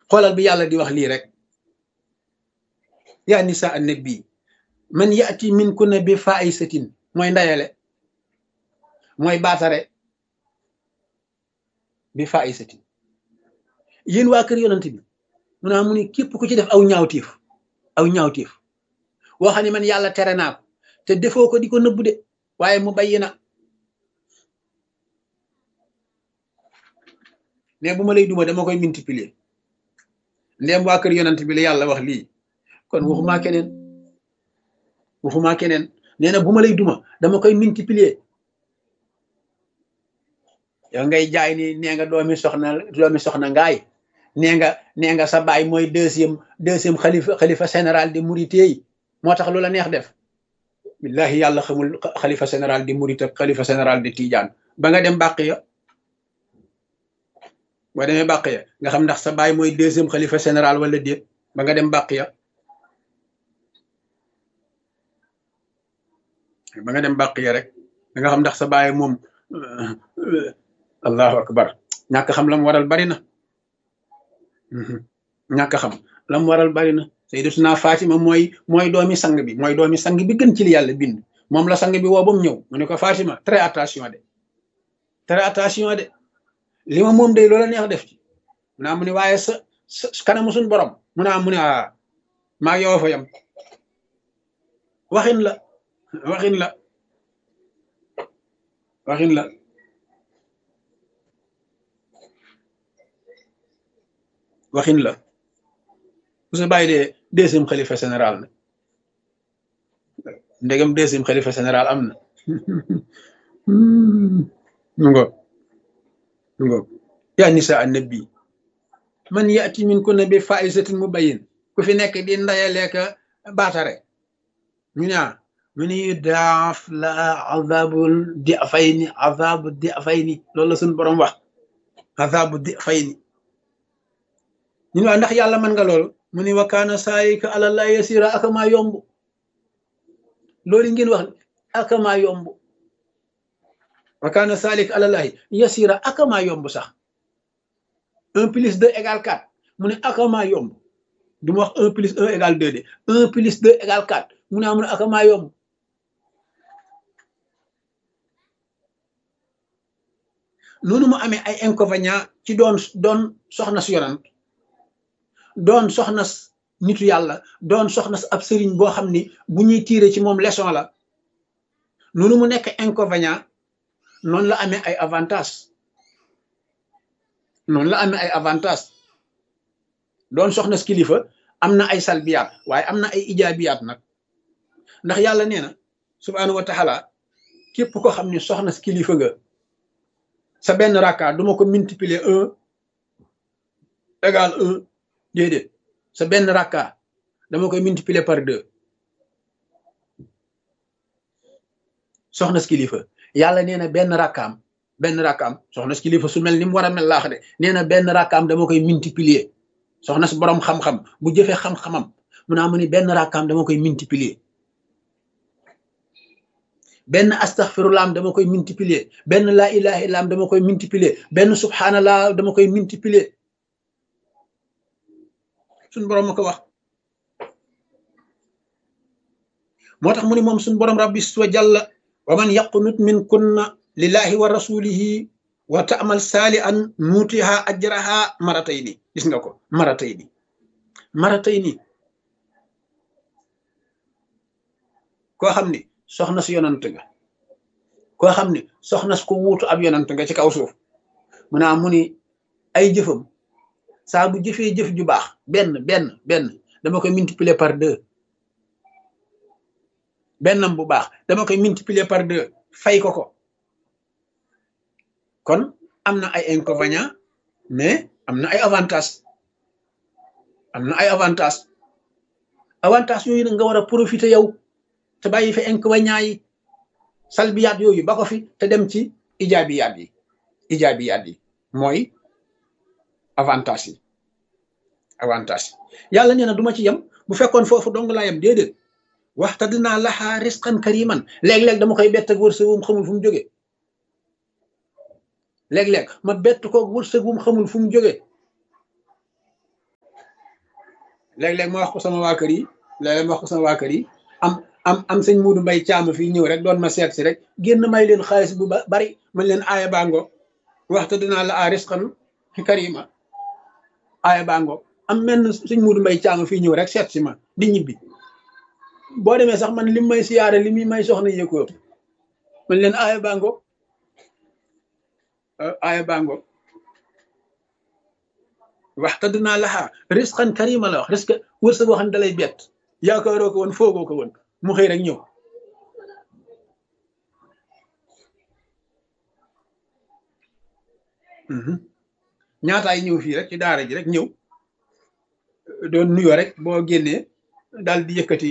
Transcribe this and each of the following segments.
xoolal bi yàlla di wax lii rek yaa nisa annabi man yati min kunna bi faisatin mooy ndayale mooy baatare bi faisatin yéen waa kër yonent bi mu naa mu ni képp ku ci def aw ñaawtiif aw ñaawtiif woo xam ne man yàlla tere naa ko te defoo ko di ko nëbbu de waaye mu bayyi na ne bu ma lay duma dama koy multiplier ndéem waa kër yonent bi la yàlla wax lii kon waxumaa keneen waxumaa keneen nee na bu ma lay duma dama koy multiplier yow ngay jaay ni nee nga doomi soxna doomi soxna ngaay nee nga nee nga sa baay mooy deuxième deuxième xalifa xalifa général de Mouride yi moo tax lu la neex def billahi yàlla xamul xalifa général de Mouride ak xalifa général de Tidiane ba nga dem bàq ya boo demee bàq ya nga xam ndax sa baay mooy deuxième xalifa général wala déet ba nga dem bàq ya ba nga dem bàq ya rek da nga xam ndax sa baay moom allahu akbar ñàkk xam lam waral bari na ñàkk xam lam waral bari na sayyidatuna Fatima mooy mooy doomi sang bi mooy doomi sang bi gën ci li yàlla bind moom la sang bi woo ba mu ñëw mu ne ko Fatima très attention de très attention de li ma moom day loola neex def ci mu naa mu ne waaye sa sa kanamu suñ borom mu naa mu ne a maa yow fa yam waxin la waxin la waxin la waxin la bu sa bàyyi dee deuxième xalifa général na ndegam deuxième xalifa général am na mu ngo mu ngo yaa nisa annabi man yati min kunna bi faisatin mubayyin ku fi nekk di ndayaleeka baatare ñu ne mu ni daaf la azabul di fayni azabu di fayni loolu la suñu borom wax azabu di fayni ñu ne waa ndax yàlla mën nga loolu mu ni wa kaana saayika àlallah yasira akamaa yomb loolu ngeen wax akamaa yomb wa kaana saalik àlallahi yasira akamaa yomb sax un plus deux égale quatre mu ne akamaa yomb du ma wax un plus un égale deux de un plus deux égale quatre mu ne amu ne akamaa yomb noonu mu amee ay inconvénient ci doon doon soxna si yonant doon soxna nitu yàlla doon soxna ab sëriñ boo xam ni bu ñuy tiire ci moom leçon la noonu mu nekk inconvénient noonu la amee ay avantage noonu la amee ay avantage doon soxna kilifa am na ay salbiyaat waaye am na ay ijaabiyaat nag ndax yàlla nee na subhaanahu wa taala képp ko xam ni soxna kilifa nga sa benn rakka duma ko multiplier un égal un déedéet sa benn rakka dama koy multiplier par deux soxna si kilifa yàlla nee na benn rakkaam benn rakkaam soxna si kilifa su mel ni mu war a mel laax de nee na benn rakkaam dama koy multiplier soxna si borom xam-xam bu jëfee xam-xamam mu naa mu ni benn rakkaam dama koy multiplier benn astaghfirullah dama koy multiplier benn laa ilaha illa dama koy multiplier benn subhanallah dama koy multiplier suñ borom ma ko wax moo tax mu ni moom suñ borom rabbi wa jalla wa man yaqnut min kunna lillahi wa rasulihi wa ta'mal salihan nuutiha ajraha maratayni gis nga ko maratayni maratayni koo xam ni soxna si yonant nga koo xam ni soxna si ko wuutu ab yonant nga ci kaw suuf mu naa mu ni ay jëfam saa bu jëfee jëf ju baax benn benn benn dama koy multiplier par deux bennam bu baax dama koy multiplier par deux fay ko ko kon am na ay inconvénients mais am na ay avantages am na ay avantages avantages yooyu nag nga war a profiter yow te bàyyi fi inconvénients yi salbiyaat yooyu ba ko fi te dem ci ijaabiyaat yi ijaabiyaat yi mooy avantage yi avantage yàlla nee na du ma ci yem bu fekkoon foofu dong laa yem déedéet waxta dinaa laxaa risqan kariman léeg-léeg dama koy bett ak wërsëg wum xamul fu mu jógee léeg-léeg ma bett ko wërsëg wum xamul fu mu jógee léeg-léeg ma wax ko sama waa kër yi léeg-léeg ma wax ko sama waa kër yi am am am sëñ Muudu Mbay caama fii ñëw rek doon ma seet si rek génn may leen xaalis bu ba bari man leen aaya bango waxta dinaa la a risqan karima aaya bango am menn sëñ Muudu Mbay caama fii ñëw rek seet si ma di ñibbi boo demee sax man lim may siyaare li muy may soxna yëkkoo man leen aaya bango aaya bango waxta dinaa laxaa risqan karima la wax risque wërsëg boo xam ne dalay bett yaakaaroo ko woon foogoo ko woon mu xëy rek ñëw ñaataay ñëw fii rek ci daara ji rek ñëw doon nuyoo rek boo génnee daal di yëkkati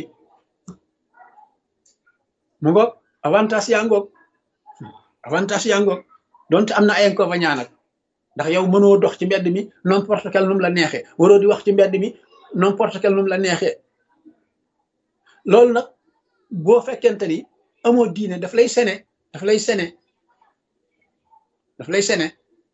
mu ngoog avantage yaa ngoog avantage yaa ngoog donte am na ay inconvénients nag ndax yow mënoo dox ci mbedd mi n'importe quel num la neexee waroo di wax ci mbedd mi n'importe quel num la neexee loolu nag boo fekkente ni amoo diine daf lay sene daf lay sene daf lay sene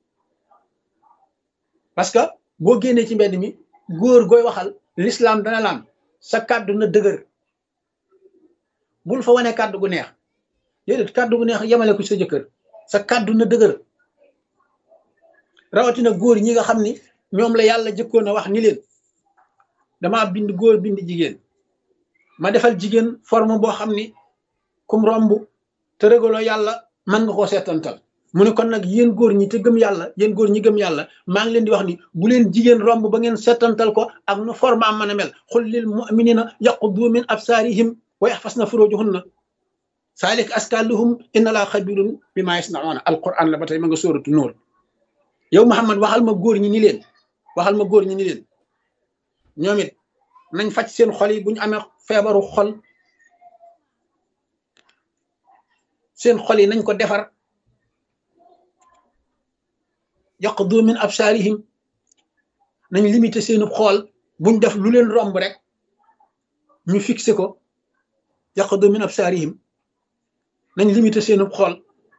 parce que boo génnee ci mbedd mi góor gooy waxal l'islam dana laan sa kàddu na dëgër bul fa wane kàddu gu neex déedéet kàddu gu neex yemale ko sa jëkkër sa kàddu na dëgër rawatina góor ñi nga xam ni ñoom la yàlla jëkkoon a wax ni leen dama bind góor bind jigéen ma defal jigéen forme boo xam ni kum romb te régaloo yàlla mën nga koo seetantal mu ne kon nag yéen góor ñi te gëm yàlla yéen góor ñi gëm yàlla maa ngi leen di wax ni bu leen jigéen romb ba ngeen seetantal ko ak nu forme am mën a mel xul lil muminina yaquddu min absaarihim wa yaxfasna furujuhunna saalik askaluhum inna laa xabirun bi maa yasnauna alquran la ba tey ma nga sóoratu nóor yow Muhammad waxal ma góor ñi ni leen waxal ma góor ñi ni leen ñoom it nañ faj seen xol yi bu ñu amee feebaru xol seen xol yi nañ ko defar yaqdu min absaarihim nañ limité seenu xool buñ def lu leen romb rek ñu fixé ko yaqdu min absaarihim nañ limité seenu xool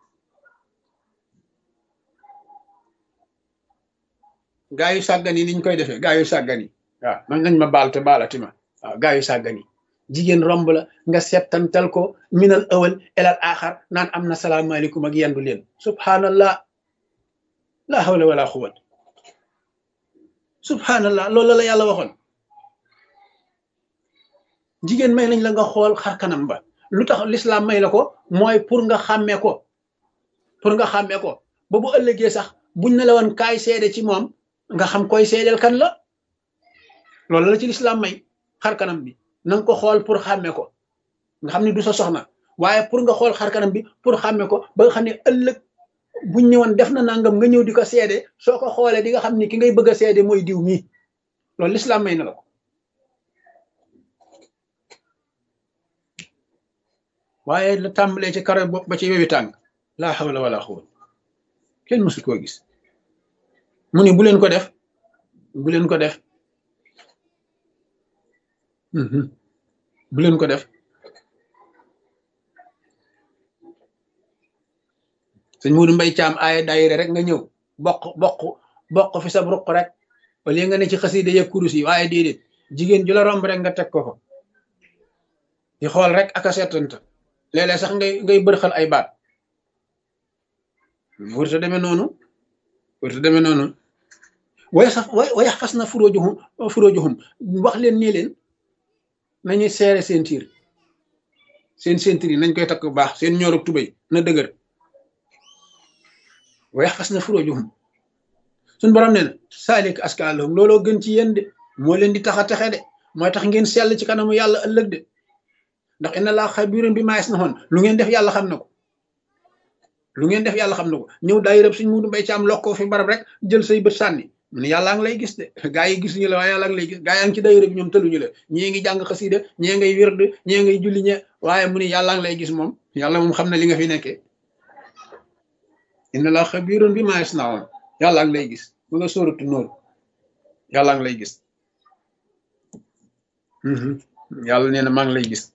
gaa yu sàggan yi niñ koy defee gaa yu sàggan yi waaw man nañ ma baal te baalati ma waaw gaa yu sàggan yi jigéen romb la nga settantal ko minal awal elal axar naan am na salaamaaleykum ak yendu leen subhanallah la hawla wala quwwat subhanallah loolu la yàlla waxoon jigéen may nañ la nga xool xar kanam ba lu tax l'islam may la ko mooy pour nga xàmmee ko pour nga xàmmee ko ba bu ëllëgee sax buñ ne la woon kaay seede ci moom nga xam koy seedeel kan la loolu la ci l'islam may xar kanam bi na nga ko xool pour xàmmee ko nga xam ne du sa soxna waaye pour nga xool xar kanam bi pour xàmmee ko ba nga xam ne ëllëg buñ ñëwoon def na nangam nga ñëw di ko seede soo ko xoolee di nga xam ni ki ngay bëgg a seede mooy diw mii loolu l'islam may na la ko waaye la tàmbalee ci karo bopp ba ci wewi tàng laa hawla wala quwwata kenn mësul koo gis mu ni bu leen ko def bu leen ko def bu leen ko def sëñ Muudu Mbay Caam aaya daayira rek nga ñëw bokk bokk bokk fi sab ruq rek wala nga ne ci xasida ya kurus yi waaye déedéet jigéen ju la romb rek nga teg ko ko di xool rek ak a seetanta léeg-léeg sax ngay ngay bërxal ay baat wërta demee noonu wërta demee noonu way sax way fas na furóojuhum furóojuhum wax leen nii leen nañuy seere seen tiir seen seen tiir yi nañ koy takk bu baax seen ñoorug tubéy na dëgër way fas na furóojuhum suñ borom nee na saalik askaalahum looloo gën ci yéen de moo leen di tax a texe de mooy tax ngeen sell ci kanamu yàlla ëllëg de ndax inna laa xabiirun bi maa yasnaun lu ngeen def yàlla xam na ko lu ngeen def yàlla xam na ko ñëw daay rëb suñ Muudu Mbay Caam lokkoo fi barab rek jël say bët sànni mu ne yàllaa ngi lay gis de gaa yi gisuñu la waaye yàllaa ngi lay gis gaa yaa ngi ci daayira bi ñoom tëluñu la ñii ngi jàng xasida ñii ngay wird ñii ngay julli ñe waaye mu ne yàllaa ngi lay gis moom yàlla moom xam na li nga fi nekkee inna laa xabiirun bi maa yasnaun yàllaa ngi lay gis mu nga sóoratu nóor yàllaa ngi lay gis yàlla nee na maa ngi lay gis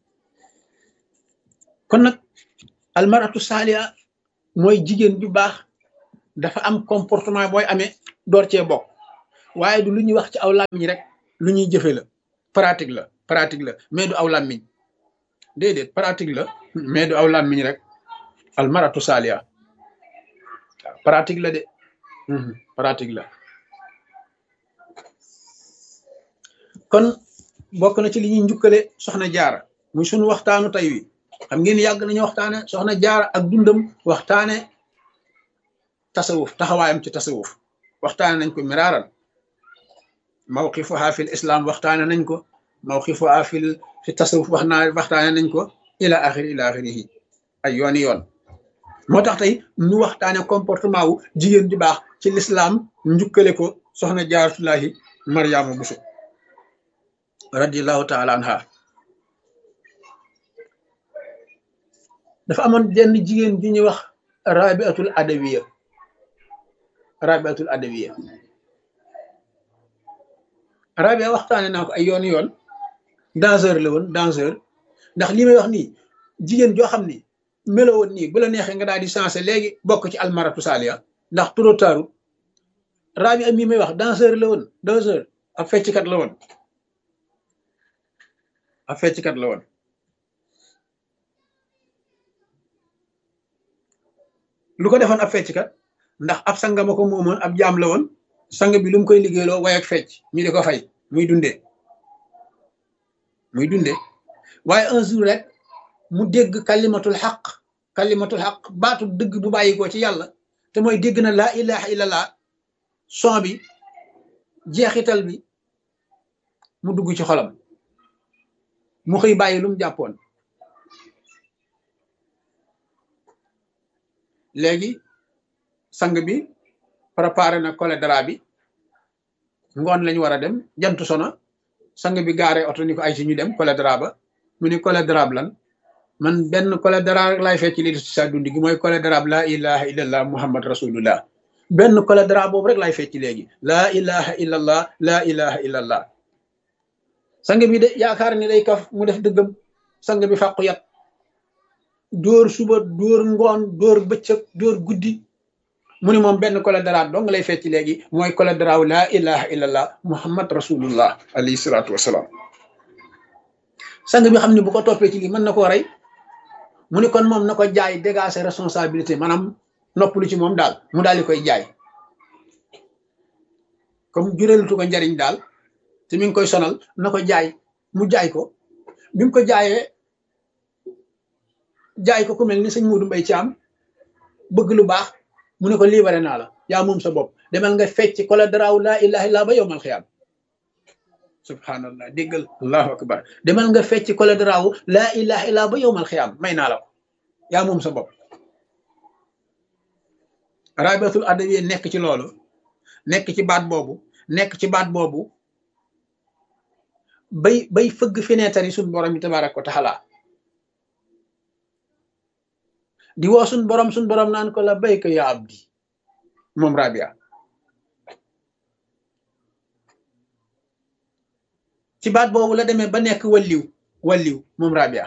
kon nag almaratu saaliha mooy jigéen ju baax dafa am comportement booy amee door cee bokk waaye du lu ñuy wax ci aw làmmiñ rek lu ñuy jëfe la pratique la pratique la mais du aw làmmiñ déedéet pratique la mais du aw làmmiñ rek almaratu saaliya waaw pratique la de pratique la kon bokk na ci li ñuy njukkale soxna jaara muy sunu waxtaanu tey wi xam ngeen yàgg nañu waxtaane soxna jaara ak dundam waxtaane tasawuf taxawaayam ci tasawuf waxtaane nañ ko miraaran mawqifuha fil islam waxtaane nañ ko mawqifuha fil fi tasawuf wax naa waxtaane nañ ko ila axiri ila axirihi ay yooni yoon moo tax tey ñu waxtaane comportement wu jigéen ju baax ci lislaam njukkale ko soxna jaaratullahi mariama buso radiallahu taala anha dafa amoon jenn jigéen ju ñuy wax rabiatul adawiya rabiatul adawiya rabia waxtaane naa ko ay yoon yoon danseur la woon danseur ndax li may wax nii jigéen joo xam ni melo woon nii bu la neexee nga daal di sensé léegi bokk ci almaratu saaliya ndax trop tard rabia mii may wax danseur la woon danseur ab fecckat la woon ab fecckat la woon lu ko defoon ab fecckat ndax ab sangama ko moomoon ab jaam la woon sang bi lu mu koy liggéeyloo way ak fecc ñu di ko fay muy dundee muy dundee waaye un jour rek mu dégg kalimatul xaq kalimatul xaq baatu dëgg bu bàyyi ko ci yàlla te mooy dégg na laa ilaha illallah son bi jeexital bi mu dugg ci xolam mu xëy bàyyi lu mu jàppoon léegi sang bi préparé na cholédra bi ngoon lañu war a dem jant sona sang bi gaare oto ni ko ay si ñu dem cholédra ba mu ni cholédra lan man benn cholédra rek laay fecc li ci sa dund gi mooy cholédra la ilaha illallah muhammad rasulullah benn cholédra boobu rek laay fecc léegi laa ilaha illallah laa ilaha illallah sang bi de yaakaar ni day kaf mu def dëggam sang bi fàqu yat dóor suba dóor ngoon dóor bëccëg dóor guddi mu ni moom benn cholédra dong lay fecc léegi mooy cholédra laa ilaha illallah muhammad rasulullah alayhi salaatu wasalaam sang bi xam ne bu ko toppee ci lii mën na koo rey mu ni kon moom na ko jaay dégager responsabilité maanaam noppalu ci moom daal mu daal di koy jaay comme jureelatu ko njariñ daal te mi ngi koy sonal na ko jaay mu jaay ko bi mu ko jaayee jaay ko ku mel ni sëñ Muudu Mbay Caam bëgg lu baax mu ne ko libéré naa la yaa moom sa bopp demal nga fecc kola daraaw laa ilaha illa ba yowmal xiyaam subhanallah déggal allahu akbar demal nga fecc kola daraaw laa ilaha illa ba yowmal xiyaam may naa la ko yaa moom sa bopp rabiatul adawiya nekk ci loolu nekk ci baat boobu nekk ci baat boobu bay bay fëgg fenêtre yi suñ borom yi tabaaraka wa taala di woo suñ borom suñ borom naan ko la bayka ya abdi moom rabia ci baat boobu la demee ba nekk walliw walliw moom rabia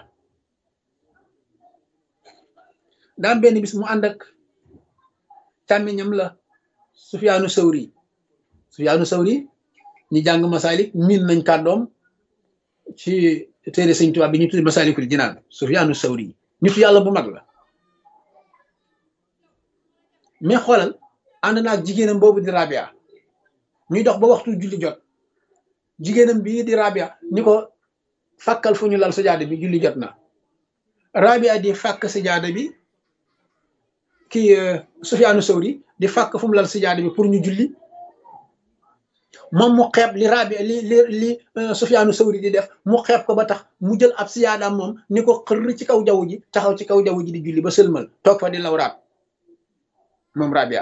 daam benn bis mu ànd ak càmmiñam la sufyaanu sawri sufyaanu sawri ñi jàng masalik miin nañ kàddoom ci téere sëñ Tuubaa bi ñu tudde masalikul jinaan sufyaanu sawri nitu yàlla bu mag la mais xoolal ànd naa ak jigéenam boobu di rabia ñuy dox ba waxtu julli jot jigéenam bii di rabia ni ko fàkkal fu ñu lal sajaada bi julli jot na rabia di fàkk sajaada bi kii Sufyaanu Sawri di fàkk fu mu lal sajaada bi pour ñu julli moom mu xeeb li rabia li li li Sufyaanu Sawri di def mu xeeb ko ba tax mu jël ab siyaadaam moom ni ko xër ci kaw jaww ji taxaw ci kaw jaww ji di julli ba sëlmal toog fa di lawraat moom rabia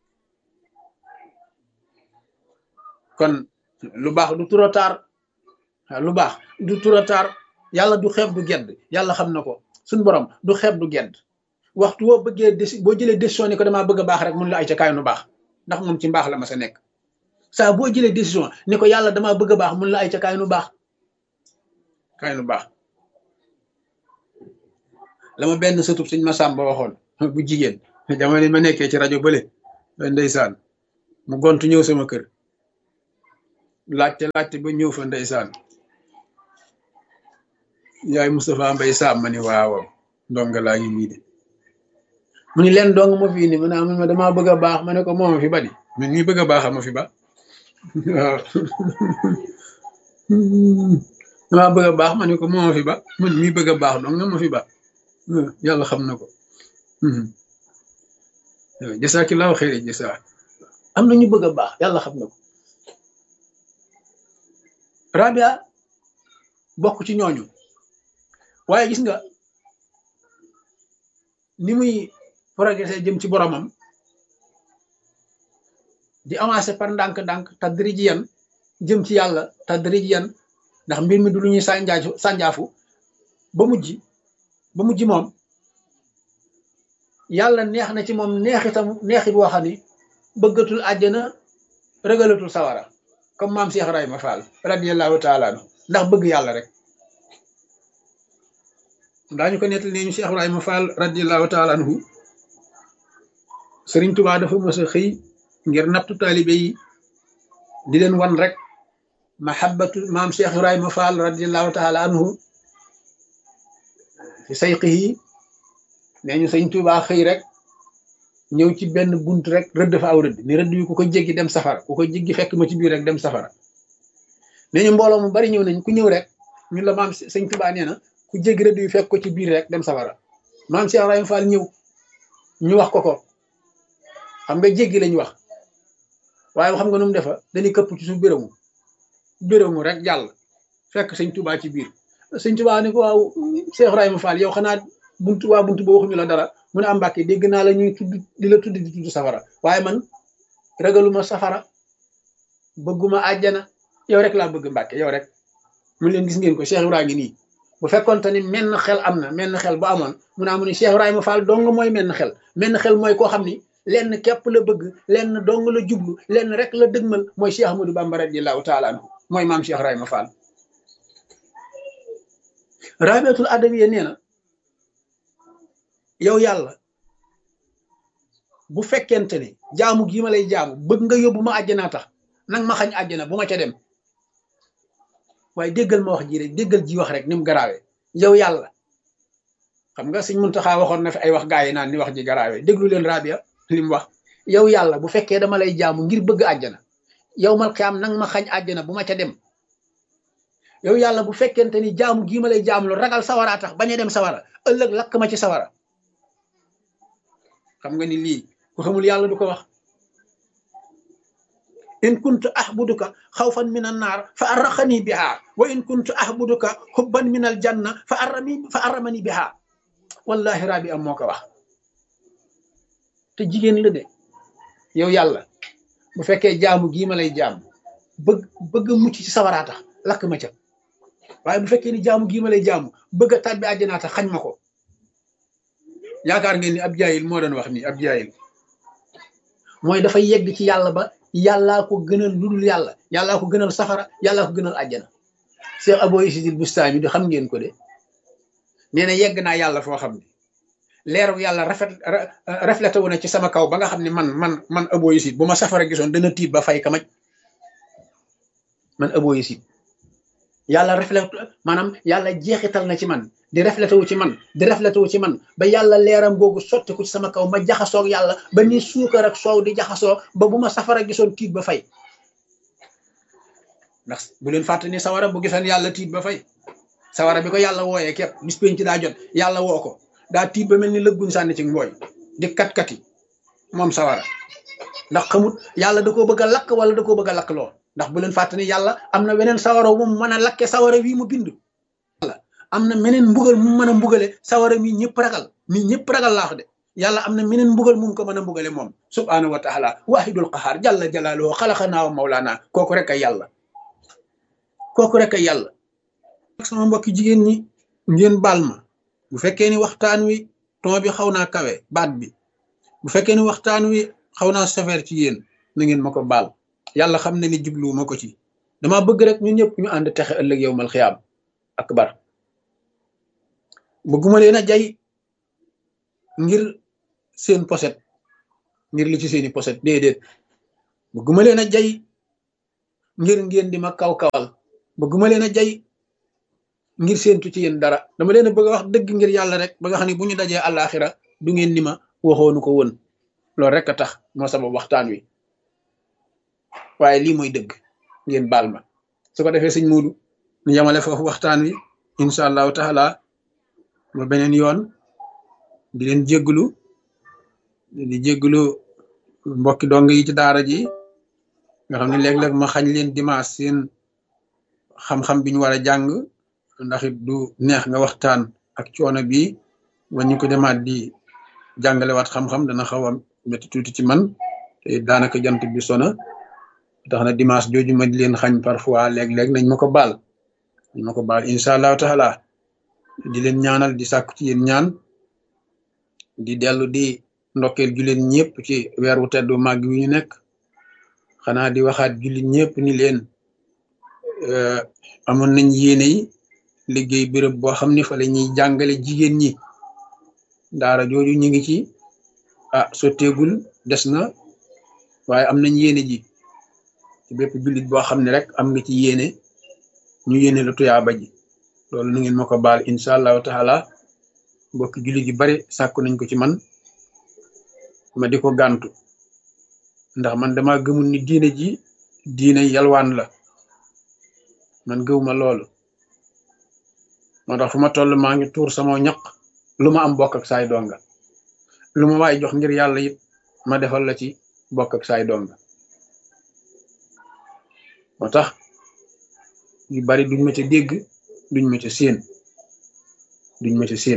kon lu baax du trop tard lu baax du trop tard yàlla du xeeb du gedd yàlla xam na ko suñ borom du xeeb du gedd waxtu woo bëggee déci boo jëlee décision ni ko damaa bëgg a baax rek mun la ay ca kaay nu baax ndax moom ci mbaax la ma sa nekk saa boo jëlee décision ni ko yàlla damaa bëgg a baax mun la ay ca kaay nu baax kaay nu baax la ma benn sëtub suñ ma sàmba waxoon bu jigéen jamono ma nekkee ci rajo bële ndeysaan mu gontu ñëw sama kër laajte laajte ba ñëw fa ndeysaan yaay Moustapha Mbay Saam ma ni waaw ndonga laa ngi nii de mu ni leen dong ma fi indi ma naa ma damaa bëgg a baax ma ne ko mooma fi ba di man ñi bëgg a baax ma fi ba waaw damaa bëgg a baax ma ne ko mooma fi ba man mii bëgg a baax dong nga ma fi ba yàlla xam na ko jasaakillaahu xayri jasaa am na ñu bëgg a baax yàlla xam na ko Rabia bokk ci ñooñu waaye gis nga ni muy progressé jëm ci boromam di avancé par ndànk-ndànk tadrijiyan jëm ci yàlla tadrijiyan ndax mbir mi du lu ñuy sànjaafu sànjaafu ba mujj ba mujj moom yàlla neex na ci moom neexitam neexit boo xam ni bëggatul àjjana rëgalatul sawara comme maam Cheikh Ibrahima Fall radiyallahu taala anhu ndax bëgg yàlla rek daañu ko nettali ne ñu Cheikh Ibrahima Fall radiyallahu taala anhu Sëriñ Tubaa dafa mës a xëy ngir nattu taalibe yi di leen wan rek mahabbatu maam Cheikh Ibrahima Fall radiyallahu taala anhu fi sayqihi nee ñu Sëriñ Tubaa xëy rek ñëw ci benn bunt rek rëdd fa aw rëdd ni rëdd yu ku ko jéggi dem safara ku ko jéggi fekk ma ci biir rek dem safara nee ñu mbooloo mu bari ñëw nañ ku ñëw rek ñun la maam Sëriñ Tubaa nee na ku jéggi rëdd yu fekk ko ci biir rek dem safara maam Cheikh Ibrahima Fall ñëw ñu wax ko ko xam nga jéggi lañ wax waaye xam nga nu mu defa dañuy këpp ci suuf bérému bérému rek jàll fekk sëñ Touba ci biir sëñ Touba ni ko waaw Cheikh Ibrahima Fall yow xanaa buntu waa buntu boo waxuñu la dara mu ne am Mbàkke dégg naa la ñuy tudd di la tudd di tudd safara waaye man ragaluma safara bëgguma àjjana yow rek laa bëgg Mbàkke yow rek mu leen gis ngeen ko Cheikh Ibrahima ngi nii bu fekkonte ni menn xel am na menn xel bu amoon mu naa mu ni Cheikh Ibrahima Fall dong mooy menn xel menn xel mooy koo xam ni lenn képp la bëgg lenn dong la jublu lenn rek la dëgmal mooy Cheikh Ahmadou Bamba radiyallahu taala anhu mooy maam Cheikh Ibrahima Fall rabiatul adawiya nee na yow yàlla bu fekkente ni jaamu gii ma lay jaamu bëgg nga yóbbu ma àjjanaa tax nag ma xañ àjjana bu ma ca dem waaye déggal ma wax ji rek déggal ji wax rek ni mu garaawee yow yàlla xam nga Sëñ Muntaxa waxoon na fi ay wax gaa yi naan ni wax ji garaawee déglu leen rabia li mu wax yow yàlla bu fekkee dama lay jaamu ngir bëgg àjjana yow mal xiyaam nang ma xañ àjjana bu ma ca dem yow yàlla bu fekkente ni jaamu gii ma lay jaamu lu ragal sawara tax bañ a dem sawara ëllëg lakk ma ci sawara xam nga ni lii ku xamul yàlla du ko wax in kuntu ahbuduka xawfan min an naar fa arraqani biha wa in kuntu ahbuduka hubban min al janna fa arrami fa arramani biha wallahi rabi am moo ko wax te jigéen la de yow yàlla bu fekkee jaamu gii ma lay jaam bëgg bëgg mucc ci sawaraa tax lakk ma ca waaye bu fekkee ni jaamu gii ma lay jaamu bëgg a tàbbi àjjanaa tax xañ ma ko yaakaar ngeen ni ab jaayil moo doon wax nii ab jaayil mooy dafa yegg ci yàlla ba yàllaa ko gënal lu dul yàlla yàllaa ko gënal safara yàllaa ko gënal àjjana Cheikh Abo Isidil Bustami di xam ngeen ko de nee na yegg naa yàlla foo xam ne leeru yàlla rafet reflété wu na ci sama kaw ba nga xam ne man man man Abo Isid bu ma safara gisoon dana tiit ba fay kamaj man Abo Isid yàlla reflété maanaam yàlla jeexital na ci man di reflété wu ci man di reflété wu ci man ba yàlla leeram googu sotti ko ci sama kaw ma jaxasoog yàlla ba ni suukar ak soow di jaxasoo ba bu ma safara gisoon tiit ba fay ndax bu leen fàtte ni sawara bu gisoon yàlla tiit ba fay sawara bi ko yàlla wooyee képp bis penc daa jot yàlla woo ko daa tiit ba mel ni lëgguñ sànni ci mbooy di kat-kati moom sawara ndax xamut yàlla da koo bëgg a lakk wala da koo bëgg a lakk loo ndax bu leen fàtte ni yàlla am na weneen sawara wu mu mën a lakke sawara wii mu bind am na meneen mbugal mu mën a mbugale sawara mi ñëpp ragal mi ñëpp ragal laax de yàlla am na meneen mbugal mu ko mën a mbugale moom subhaanahu wa taala waahidul qahaar jalla jalaaluhu xalaqanaa wa mawlaana kooku rek ay yàlla kooku rek ay yàlla sama mbokki jigéen ñi ngeen baal ma bu fekkee ni waxtaan wi ton bi xaw naa kawe baat bi bu fekkee ni waxtaan wi xaw naa sévère ci yéen na ngeen ma ko baal yàlla xam na ni jubluwu ma ko ci dama bëgg rek ñun ñëpp ñu ànd texe ëllëg yow mal xiyaam akbar bëgguma leen a jay ngir seen poset ngir li ci seeni poset déedéet bëgguma leen a jay ngir ngeen di ma kaw kawal bëgguma leen a jay ngir séentu ci yéen dara dama leen a bëgg a wax dëgg ngir yàlla rek ba nga xam ne bu ñu dajee àllaaxira du ngeen ni ma waxoonu ko woon loolu rek a tax moo sabab waxtaan wi waaye lii mooy dëgg ngeen baal ma su ko defee sëñ Muudu ñu yamale foofu waxtaan wi incha allahu taala ba beneen yoon di leen jégglu di jégglu mbokki dong yi ci daara ji nga xam ne léeg-léeg ma xañ leen dimanche seen xam-xam bi ñu war a jàng ndax it du neex nga waxtaan ak coono bi ba ñu ko demaat di jàngalewaat xam-xam dana xaw a métti tuuti ci man te daanaka jant bi sona tax na dimanche jooju ma di leen xañ parfois léeg-léeg nañ ma ko baal nañ ma ko baal incha allahu taala di leen ñaanal di sàkku ci yéen ñaan di dellu di ndokkeel jullit ñëpp ci weer wu teddu màgg wi ñu nekk xanaa di waxaat jullit ñëpp ni leen amoon nañ yéene yi liggéey béréb boo xam ne fa la ñuy jàngale jigéen ñi daara jooju ñu ngi ci ah sotteegul des na waaye am nañ yéene ji ci bépp jullit boo xam ne rek am nga ci yéene ñu yéene la tuyaaba ji loolu nu ngeen ma ko baal incha allahu taala mbokki jullit yu bari sàkku nañ ko ci man ma di ko gàntu ndax man dama gëmul ni diine ji diine yalwaan la man gëwuma loolu moo tax fu ma toll maa ngi tuur sama ñaq lu ma am bokk ak saay donga lu ma waay jox ngir yàlla it ma defal la ci bokk ak saay donga moo tax yu bari duñ ma ca dégg duñ ma ca séen duñ ma ca séen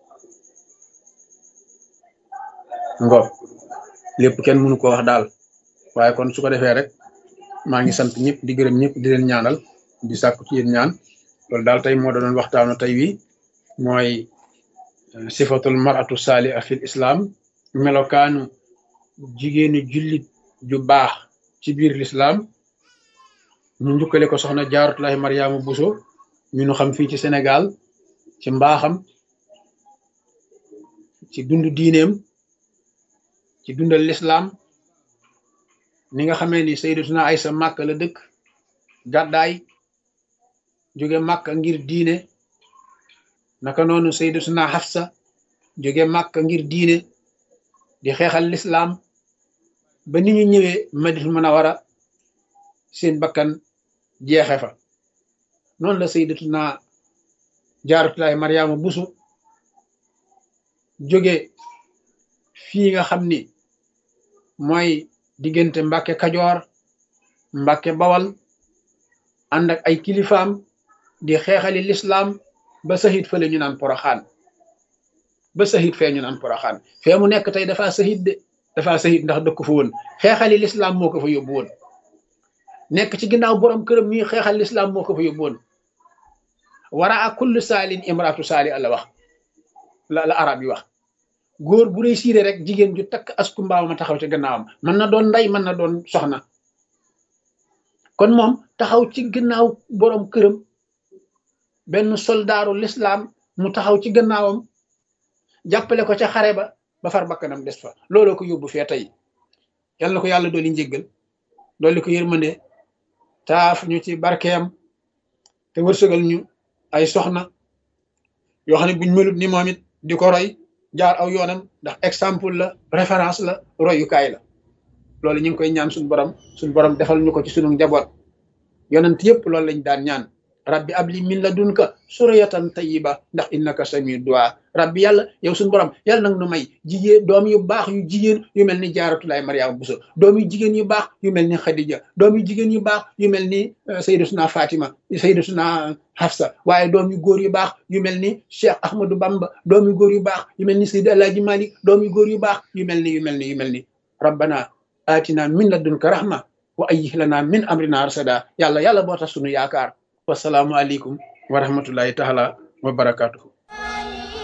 ngoog lépp kenn mënu ko wax daal waaye kon su ko defee rek maa ngi sant ñëpp di gërëm ñëpp di leen ñaanal di sàkku ci yéen ñaan loolu daal tey moo doon waxtaanu tey wi mooy sifatul maratu saaliha fil islam melokaanu jigéenu jullit ju baax ci biir l'islam ñu njukkale ko soxna jaaratullahi mariama buso ñu nu xam fii ci sénégal ci mbaaxam ci dund diineem ci dundal l'islam ni nga xamee ni sayyidatuna aysa màkk la dëkk gàddaay jóge màkk ngir diine naka noonu sayyidatuna Hafsa jóge màkk ngir diine di xeexal lislaam ba ni ñu ñëwee Madinatul Munawwara seen bakkan jeexe fa noonu la sayyidatuna Jaaratullaahi Mariama Buso jóge fii nga xam ni mooy diggante Mbàkke Kajoor Mbàkke Bawal ànd ak ay kilifaam di xeexali lislaam ba sahit fële ñu naan poroxaan ba sahit fee ñu naan poroxaan fee mu nekk tey dafa sahit de dafa sahit ndax dëkk fa woon xeexali lislaam moo ko fa yóbbu woon nekk ci ginnaaw borom këram ñuy xeexal lislaam moo ko fa yóbbu woon wara a kullu saalin imraatu saali la wax la la arab yi wax góor bu réussir rek jigéen ju takk asku mbaaw ma taxaw ci gannaawam mën na doon ndey mën na doon soxna kon moom taxaw ci gannaaw borom këram benn soldaaru lislaam mu taxaw ci gannaawam jàppale ko ca xare ba ba far bakkanam des fa looloo ko yóbbu fee tey yal na ko yàlla dooli njéggal dooli ko yërmande taaf ñu ci barkeem te wërsëgal ñu ay soxna yoo xam ne buñ melut ni moom it di ko roy jaar aw yoonam ndax exemple la référence la royukaay la loolu ñu ngi koy ñaan suñu borom suñu borom defal ñu ko ci sunu njaboot yonent yëpp loolu lañ daan ñaan rabbi abli min ladunka suriyatan tayyiba ndax innaka sami du'a rabbi yàlla yow suñu borom yàlla nag nu may jigéen doom yu baax yu jigéen yu mel ni jaaratulaay mariama buso doom yu jigéen yu baax yu mel ni xadija doom yu jigéen yu baax yu mel ni sayyidatuna fatima sayyidatuna hafsa waaye doom yu góor yu baax yu mel ni cheikh ahmadou bamba doom yu góor yu baax yu mel ni sayyid alaaji malik doom yu góor yu baax yu mel ni yu mel ni yu mel ni rabbana atina min ladunka rahma wa ayyih lana min amrina rasada yàlla yàlla boo tax sunu yaakaar wasalaamu aleykum wa rahmatullahi taala wa barakatuhu